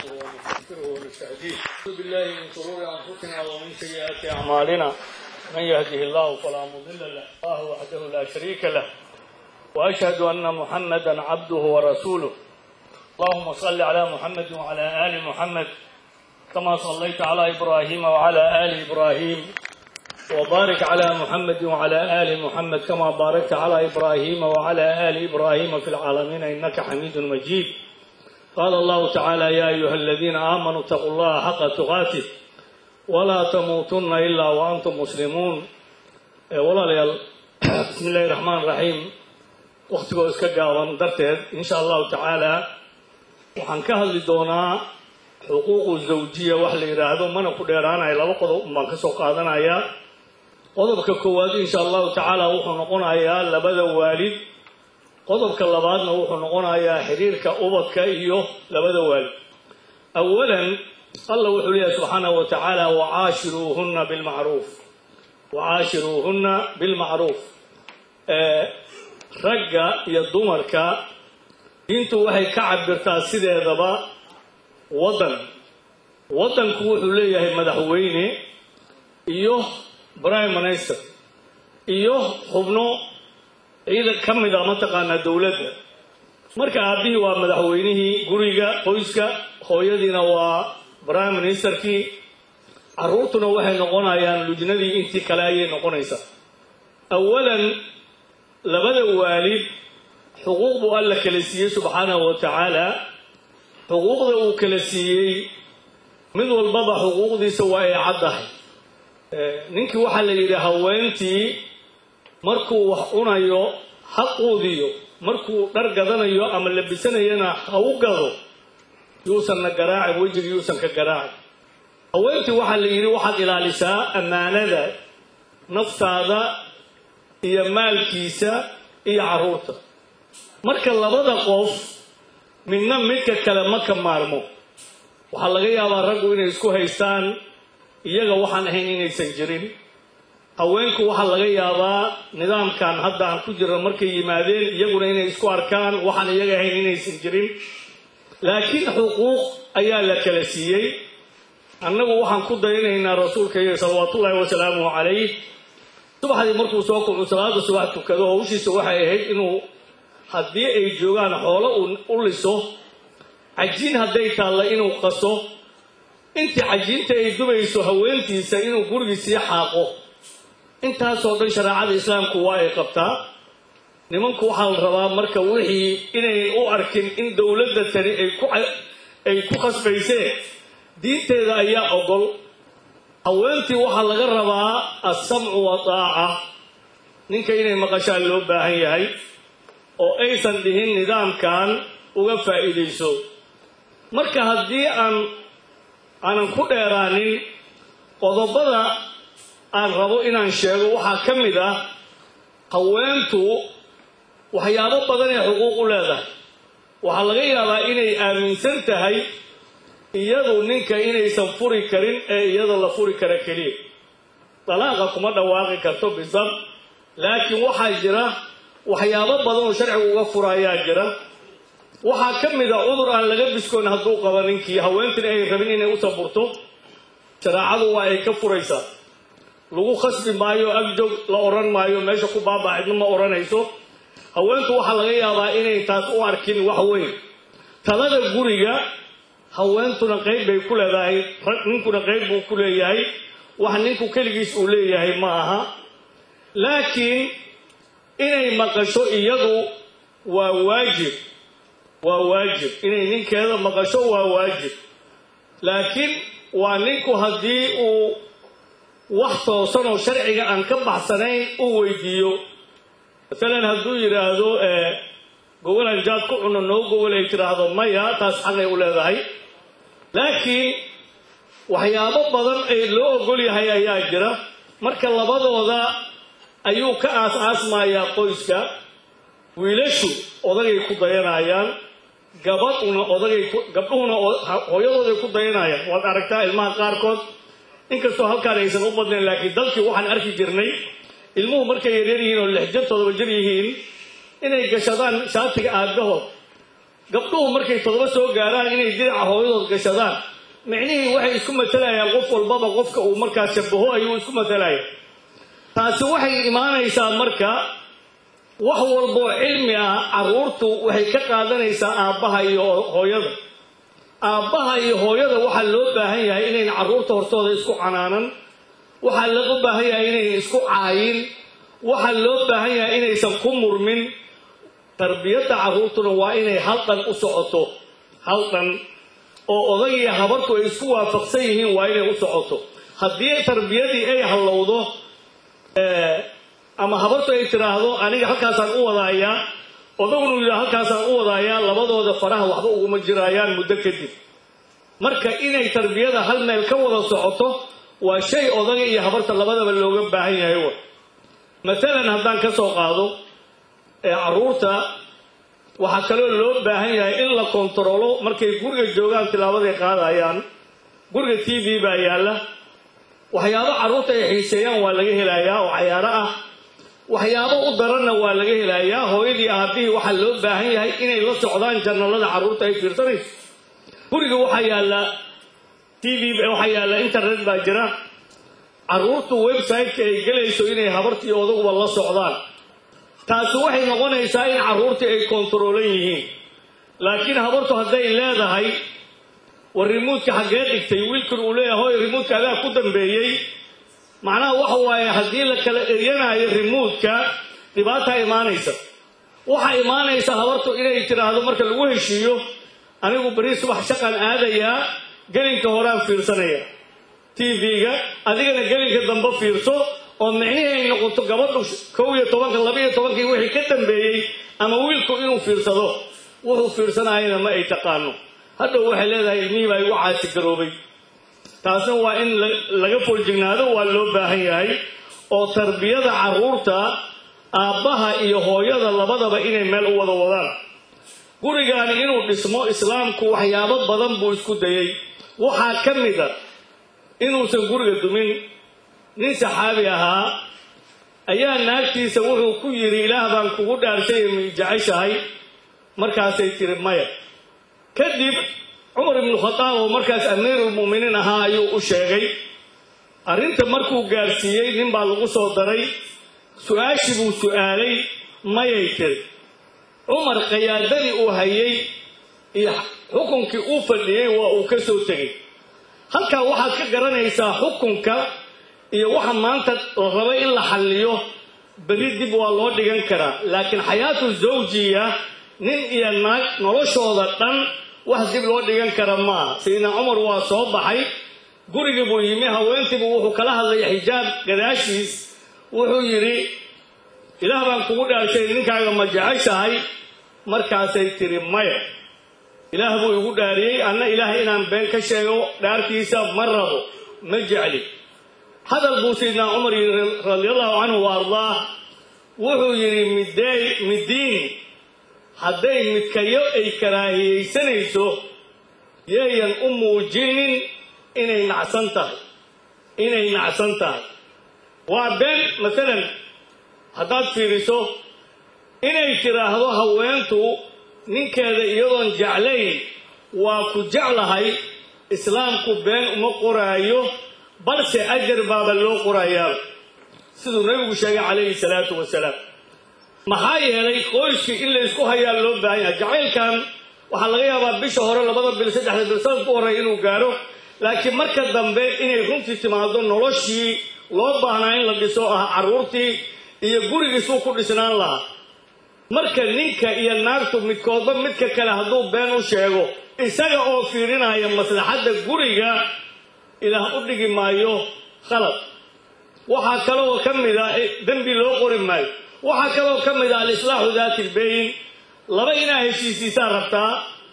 ونستغفره ونستهديه أعوذ بالله من شرور أنفسنا ومن سيئات أعمالنا من يهده الله فلا مضل له الله وحده لا شريك له وأشهد أن محمدا عبده ورسوله اللهم صل على محمد وعلى آل محمد كما صليت على إبراهيم وعلى آل إبراهيم وبارك على محمد وعلى آل محمد كما باركت على إبراهيم وعلى آل إبراهيم في العالمين إنك حميد مجيد قال الله تعالى يا أيها الذين آمنوا اتقوا الله حق تقاته ولا تموتن إلا وأنتم مسلمون ولا ليال بسم الله الرحمن الرحيم وقتكو iska gaaban darteed in sha allahu tacaala waxaan ka hadli doonaa xuquuqu zawjiya wax la yidhaahdo mana ku dheeraanayo laba qodob baan ka soo qaadanayaa qodobka koowaad insha allahu tacaala wuxuu noqonayaa labada waalid qodobka labaadna wuxuu noqonayaa xiriirka ubadka iyo labada waalid awalan alla wuxuu leeyahay subxaanahu wa tacaala wacaashiruuhunna bilmacruuf wacaashiruuhunna bilmacruuf ragga iyo dumarka diintu waxay ka cabirtaa sideedaba waddan waddanku wuxuu leeyahay madaxweyne iyo prime minister iyo xubno ciidan ka mid a mataqaanaa dowladda marka aabbihii waa madaxweynihii guriga qoyska hooyadiina waa prime ministerkii carruurtuna waxay noqonayaan lujnadii intii kale ayay noqonaysaa awalan labada waalid xuquuq buu alla kala siiyey subxaanahu wa tacaala xuquuqda uu kala siiyey mid walbaba xuquuqdiisa waa ay caddahay ninkii waxaa la yidhi haweentii markuu wax cunayo ha quudiyo markuu dhar gadanayo ama labisanayana ha u gado yuusanna garaacin wejiga yuusan ka garaacin haweentii waxaa la yidhi waxaad ilaalisaa ammaanada naftaada iyo maalkiisa iyo carruurta marka labada qof midna midka kale ma ka maarmo waxaa laga yaabaa raggu inay isku haystaan iyaga waxaan ahayn inaysan jirin haweenku waxaa laga yaabaa nidaamkan hadda aan ku jirno markay yimaadeen iyaguna inay isku arkaan waxaan iyaga ahayn inaysan jirin laakiin xuquuq ayaa la kala siiyey annagu waxaan ku dayanaynaa rasuulkaiyo salawaatullaahi wasalaamuhu calayh subaxdii markuu soo kucu salaada subax tukado hawshiisa waxay ahayd inuu haddii ay joogaan xoolo u liso cajiin hadday taalla inuu qaso intii cajiinta ay dubayso haweentiisa inuu gurigiisii xaaqo intaasoo dhan shareecada islaamku waa ay qabtaa nimanku waxaa la rabaa marka wixii inayn u arkin in dowladda tani ay ku khasbayseen diinteeda ayaa ogol haweentii waxaa laga rabaa alsamcu wa taaca ninka inay maqashaan loo baahan yahay oo aysan dhihin nidaamkan uga faa'iidayso marka haddii aan aanan ku dheeraanin qodobada aan rabo inaan sheego waxaa ka mid ah haweentu waxyaabo badan ee xuquuq u leedahay waxaa laga yaabaa inay aaminsan tahay iyadu ninka inaysan furi karin ee iyada la furi kara keliya dalaaqa kuma dhawaaqi karto bisab laakiin waxaa jira waxyaabo badan oo sharcigu uga furaayaa jira waxaa ka mid a cudur aan laga biskoon hadduu qabo ninkii haweentina ay rabin inay u saburto shareecadu waa ay ka furaysaa lagu khasbi maayo agjoog la odhan maayo meesha ku baabaa cidna ma odhanayso haweentu waxaa laga yaabaa inay taas u arkin wax weyn talada guriga haweentuna qayb bay ku leedahay ninkuna qayb buu ku leeyahay wax ninku keligiis uu leeyahay ma aha laakiin inay maqasho iyadu waa waajib waa waajib inay ninkeeda maqasho waa waajib laakiin waa ninku haddii uu wax toosan oo sharciga aan ka baxsanayn uu weydiiyo masalan hadduu yidhaahdo gogolaan jaad ku cuno noo gogol ay tidhaahdo maya taas xaqay u leedahay laakiin waxyaabo badan ee loo ogol yahay ayaa jira marka labadooda ayuu ka aas-aasmayaa qoyska wiilashu odagay ku dayanayaan gabadhuna odagay gabdhuhuna hooyadooday ku dayanayaan waad aragtaa ilmaha qaarkood inkastoo halkaan aysan u badnayn laakiin dalkii waxaan arki jirnay ilmuhu markay yaryar yihiin oo lix jir todoba jir yihiin inay gashadaan shaatiga aabbahood gabdhuhu markay todoba soo gaaraan inay diraca hooyadood gashadaan micnihii waxay isku matalayaan qof walbaba qofka uu markaa shabaho ayuu isku matalaya taasi waxay imaanaysaa marka wax walboo cilmi ah carruurtu waxay ka qaadanaysaa aabbaha iyo hooyada aabbaha iyo hooyada waxaa loo baahan yahay inayn carruurta hortooda isku canaanan waxaa loo baahan yahay inaynan isku caayin waxaa loo baahan yahay inaysan ku murmin tarbiyadda carruurtuna waa inay haldhan u socoto haldhan oo odagiyo habartu ay isku waafaqsan yihiin waa inay u socoto haddii tarbiyadii ay hallowdo ama habartu ay tidhaahdo aniga halkaasaan u wadaayaa odagunu yidhaa halkaasaan u wadaayaa labadooda faraha waxba uguma jiraayaan muddo kadib marka inay tarbiyada hal meel ka wada socoto waa shay odaga iyo habarta labadaba looga baahan yahay wa maalan haddaan ka soo qaado ee carruurta waxaa kaloo loo baahan yahay in la kontaroolo markay guriga joogaan tilaabaday qaadayaan guriga t v baa yaalla waxyaabo carruurta ay xiiseeyaan waa laga helayaa oo cayaaro ah waxyaabo u daranna waa laga helayaa hooyadii aabihii waxaa loo baahan yahay inay la socdaan janalada carruurta ay fiirsanayso guriga waxaa yaalla t v waxaa yaalla internet baa jira carruurtu website-ka ay gelayso inay habartii odaguba la socdaan taasi waxay noqonaysaa in carruurtii ay kontaroolan yihiin laakiin habartu hadday leedahay war rimuudka xaggee dhigtay wiilkan uu leeyahay hoy rimuudka adaa ku dambeeyey macnaha waxa waaye haddii la kala eryanaayo rimuudka dhibaataa imaanaysa waxaa imaanaysa habartu inay tidhaahdo marka lagu heshiiyo anigu beri subax shaqan aadayaa gelinka horaan fiirsanaya t v-ga adigana gelinka dambe fiirso oo micnihii ay noqoto gabadhu kow iyo tobanka laba iyo tobankii wixii ka dambeeyey ama wiilku inuu fiirsado wuxuu fiirsanayana ma ay taqaano hadhow waxay leedahay ilmihii baa igu caasi garoobay taasna waa in laga foljignaado waa loo baahan yahay oo tarbiyada carruurta aabbaha iyo hooyada labadaba inay meel u wada wadaan gurigaani inuu dhismo islaamku waxyaabo badan buu isku dayey waxaa ka mid a inuusan guriga dumin nin saxaabi ahaa ayaa naagtiisa wuxuu ku yidhi ilaah baan kugu dhaarshay ma jeceshahay markaasay tiri maya kadib cumar ibnu khadaab oo markaas amiirulmu'miniin ahaa ayuu u sheegay arrinta markuu gaarsiiyey nin baa lagu soo daray su-aashii buu su'aalay mayay tiri cumar qayaadadii uu hayay iyo xukunkii uu fadhiyey waa uu ka soo tegey halkaa waxaad ka garanaysaa xukunka iyo waxa maanta la raba in la xalliyo berri dib waa loo dhigan karaa laakiin xayaatu zawjiya nin iyo naag noloshooda dhan wax dib loo dhigan kara maaha sayidna cumar waa soo baxay gurigii buu yimi haweentiibu wuxuu kala hadlay xijaab gadaashiis wuxuu yidhi ilaah baan kugu dhaashay ninkaaga ma jeceshahay markaasay tiri maya ilaah buu igu dhaariyey anna ilaahay inaan been ka sheego dhaartiisa ma rabo ma jecli hadal buu sayidna cumar yidhi radiallahu canhu wa ardaah wuxuu yidhi midey midiin hadday midkayo ay karaahiyaysanayso yeeyan u muujinin inay nacsan tahay inay nacsan tahay waa been masalan haddaad fiiriso inay tidhaahdo haweentu ninkeeda iyadoon jeclayn waa ku jeclahay islaamku been uma qoraayo balse ajar baaba loo qorayaaba siduu nabigu sheegay calayhi salaatu wasalaam maxaa yeelay qoyskii in laysku hayaa loo baahan yahay jacaylkan waxaa laga yaabaa bisha hore labada bil saddexda bil sanadku horey inuu gaaro laakiin marka dambe inay runtii timaado noloshii loo baahnaa in la dhiso ah carruurtii iyo gurigiisuu ku dhisnaan lahaa marka ninka iyo naagtu midkoodba midka kale hadduu been u sheego isaga oo fiirinaya maslaxadda guriga ilaah u dhigi maayo khalad waxaa kaloo ka mid a dembi loo qori maayo waxaa kaloo ka mid a alislaaxu daati ilbayn laba inaa heshiisiisaa rabtaa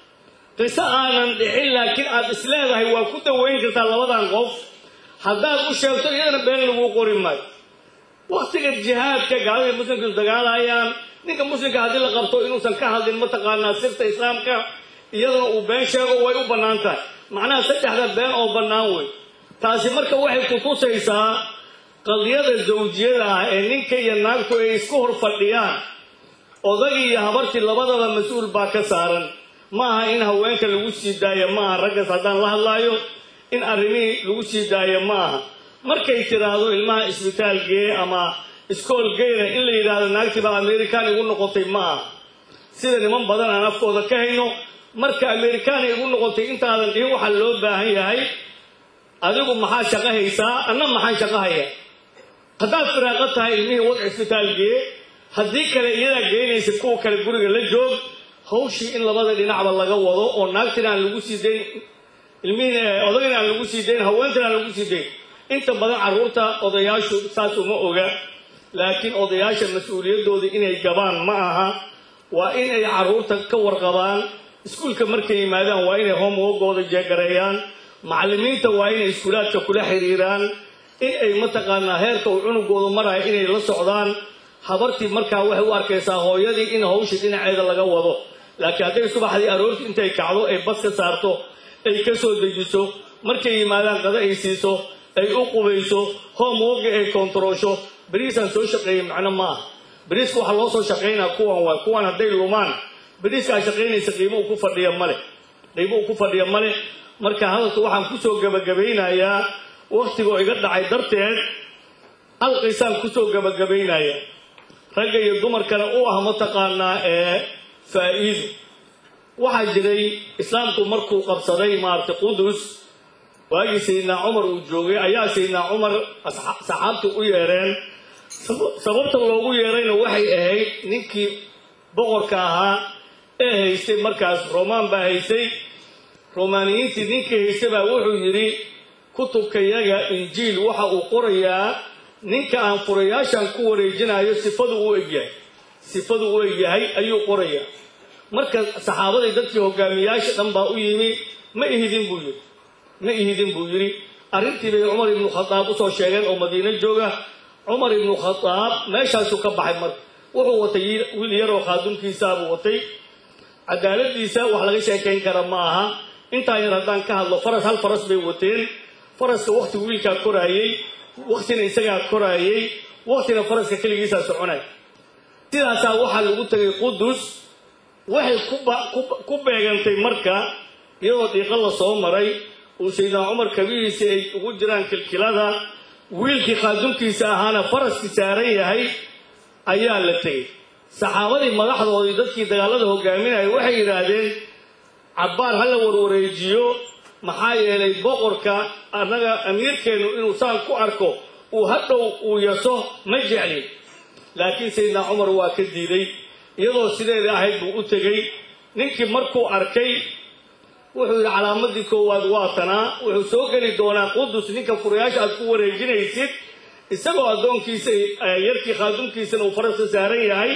qiso aanan dhicin laakiin aad isleedahay waa ku dawayn kartaa labadan qof haddaad u sheegto iyadana been laguu qori maayo wakhtiga jihaadka gaaladii muslimka dagaalayaan ninka muslimka haddii la qabto inuusan ka hadlin mataqaanaa sirta islaamka iyadana uu been sheego way u bannaan tahay macnaha saddexda been oo bannaan wey taasi marka waxay ku tusaysaa qadiyada zawjiyada ah ee ninka iyo naagtu ay isku hor fadhiyaan odagii iyo habartii labadaba mas-uul baa ka saaran ma aha in haweenka lagu sii daayo ma aha raggaas haddaan la hadlaayo in arrimihii lagu sii daayo ma aha markay tiraahdo ilmaha isbitaal gee ama iskool geyna in la yidhaahdo naagtii baa amerikaan igu noqotay ma aha sida niman badan aan afkooda ka hayno marka amerikaan igu noqotay intaadan dhihin waxaa loo baahan yahay adigu maxaa shaqo haysaa anna maxaan shaqo haya haddaad firaaqo tahay ilmihii wad cisbitaal gee haddii kale iyadaa geynaysa kuwa kale guriga la joog hawshii in labada dhinacba laga wado oo naagtina aan lagu sii dayn ilmihiina odagina aan lagu sii dayn haweentina aan lagu sii dayn inta badan carruurta odayaashu saas uma oga laakiin odayaasha mas-uuliyaddooda inay gabaan ma aha waa in ay carruurta ka warqabaan iskuulka markay yimaadaan waa inay hoomwogooda jeegareeyaan macallimiinta waa inay iskuulaadka kula xiriiraan in ay mataqaanaa heerka uu cunugoodu maraya inay la socdaan habartii markaa waxay u arkaysaa hooyadii in hawsha dhinaceeda laga wado laakiin hadday subaxdii aroortii intay kacdo ay bas ka saarto ay ka soo dejiso markay yimaadaan qada ay siiso ay u qubayso hoomwoga ay kontaroosho beriisaan soo shaqeeyey macno ma aha beriiska waxaa loo soo shaqaynaa kuwan waay kuwan hadday lumaan beriiska aa shaqaynaysa qiimo uu ku fadhiya male qiimo uu ku fadhiya male marka hadalka waxaan kusoo gabagabaynayaa wakhtigoo iga dhacay darteed halqiisaan kusoo gabagabaynaya ragga iyo dumarkana u ah mataqaanaa ee faa'iido waxaa jiray islaamku markuu qabsaday maaragtay qudus waagii sayidnaa cumar uu joogay ayaa sayidnaa cumar saxaabtu u yeereen sababta loogu yeerayna waxay ahayd ninkii boqorka ahaa ee haystay markaas romaan baa haystay romaaniyiintii ninkii haystay baa wuxuu yidhi kutubkayaga injiil waxa uu qorayaa ninka aan furayaashan ku wareejinayo sifadu u egyahay sifadu u egyahay ayuu qorayaa marka saxaabadii dadkii hogaamiyaasha dhan baa u yimi ma ihidin buu yidhi ma ihidin buu yidhi arrintii bay cumar ibnu khadaab usoo sheegeen oo madiino jooga cumar ibnu khadaab meeshaasuu ka baxay marka wuxuu watay wiil yaroo khaadunkiisaabuu watay cadaaladiisa wax laga sheekayn kara ma aha intaa yar haddaan ka hadlo faras hal faras bay wateen faraska wakti wiilkaa koraayey waktina isagaa koraayey waktina faraska keligiisaa soconay sidaasaa waxaa lagu tegay qudus waxay ku beegantay marka iyadoo dhiiqo la soo maray uu saydnaa cumar kabihiisi ay ugu jiraan kilkilada wiilkii khaadunkiisa ahaana faraskii saaran yahay ayaa la tegey saxaabadii madaxdoodii dadkii dagaalada hogaaminaya waxay yidhaahdeen cabbaar ha la warwareejiyo maxaa yeelay boqorka annaga amiirkeennu inuu saan ku arko uu hadhow uu yaso ma jeclin laakiin sayidnaa cumar waa ka diiday iyadoo sideeda ahayd buu u tegey ninkii markuu arkay wuxuu yidhi calaamadii koowaad waa tanaa wuxuu soo geli doonaa qudus ninka furayaasha aad ku wareejinaysid isagoo addoonkiisa yarkii khaadunkiisana uu faraska saaran yahay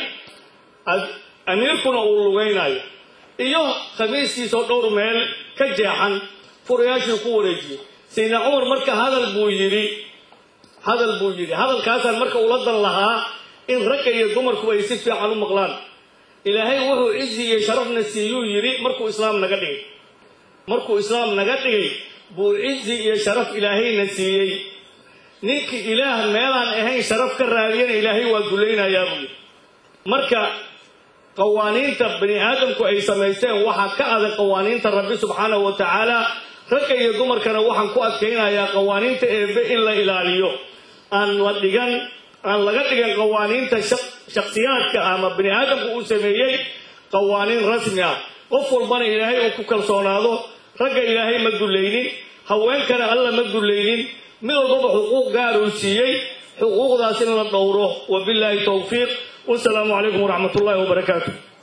amiirkuna uu lugaynayo iyo khamiiskiisoo dhowr meel ka jeexan furayaashuu ku wareejiyey sayidna cumar marka hadal buu yidhi hadal buu yidhi hadalkaasaan marka ula dan lahaa in ragga iyo dumarku ay si fiican u maqlaan ilaahay wuxuu cizi iyo sharafna siiyuu yidhi markuu islaam naga dhigay markuu islaam naga dhigay buu cizi iyo sharaf ilaahayna siiyey ninkii ilaah meelaan ahayn sharaf ka raadiyana ilaahay waa dulaynayaa buu yidhi marka qawaaniinta bani aadamku ay samaysteen waxaa ka adag qawaaniinta rabbi subxaanahu wa tacaala ragga iyo dumarkana waxaan ku adkaynayaa qawaaniinta eebbe in la ilaaliyo aan la dhigan aan laga dhigan qawaaniinta shakhsiyaadka ama bani aadamku uu sameeyey qawaaniin rasmi ah qof walbana ilaahay uu ku kalsoonaado ragga ilaahay ma dullaynin haweenkana alla ma dullaynin mid walbaba xuquuq gaar uu siiyey xuquuqdaas in la dhowro wabillaahi towfiiq wasalaamu calaykum waraxmat ullaahi wabarakaatu